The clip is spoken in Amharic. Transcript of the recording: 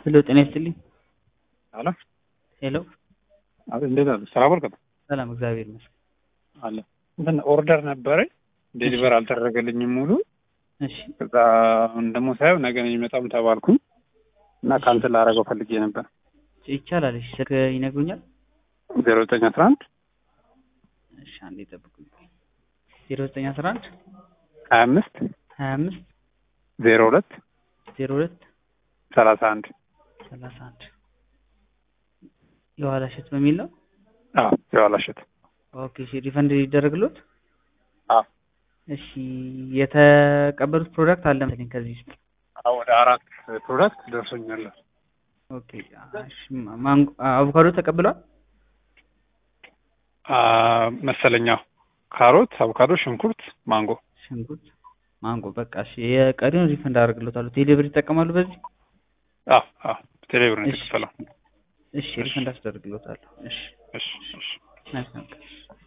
ሄሎ ጤና ይስጥልኝ። አለ ሄሎ አቤት፣ እንዴት አለ? ስራ በርከት ሰላም፣ እግዚአብሔር ይመስገን። አለ እንትን ኦርደር ነበረኝ ዴሊቨር አልተደረገልኝም ሙሉ። እሺ ከዛ አሁን ደግሞ ሳየው ነገ ነው የሚመጣም ተባልኩኝ እና ካንስል ላደርገው ፈልጌ ነበር። ይቻላል። እሺ ስልክ ይነግሩኛል? ዜሮ ዘጠኝ አስራ አንድ እሺ አንዴ ጠብቁኝ። ዜሮ ዘጠኝ አስራ አንድ ሀያ አምስት ሀያ አምስት ዜሮ ሁለት ዜሮ ሁለት ሰላሳ አንድ ሰላሳ አንድ የኋላ እሸት በሚል ነው። አዎ የዋላሸት ኦኬ እሺ ሪፈንድ ይደረግሎት? አዎ እሺ የተቀበሉት ፕሮዳክት አለ መሰለኝ ከዚህ ውስጥ አዎ ወደ አራት ፕሮዳክት ደርሶኛል። ኦኬ እሺ ማንጎ አቮካዶ ተቀብሏል? አ መሰለኛ ካሮት፣ አቮካዶ፣ ሽንኩርት፣ ማንጎ ሽንኩርት፣ ማንጎ በቃ እሺ የቀሪውን ሪፈንድ አደርግሎታለሁ። ቴሌብር ይጠቀማሉ በዚህ? አዎ አዎ ቴሌብር ነው እሺ የተከፈለው። እሺ ሪፈንድ አስደርግሎታለሁ። እሺ እሺ እሺ መልካም ቀን።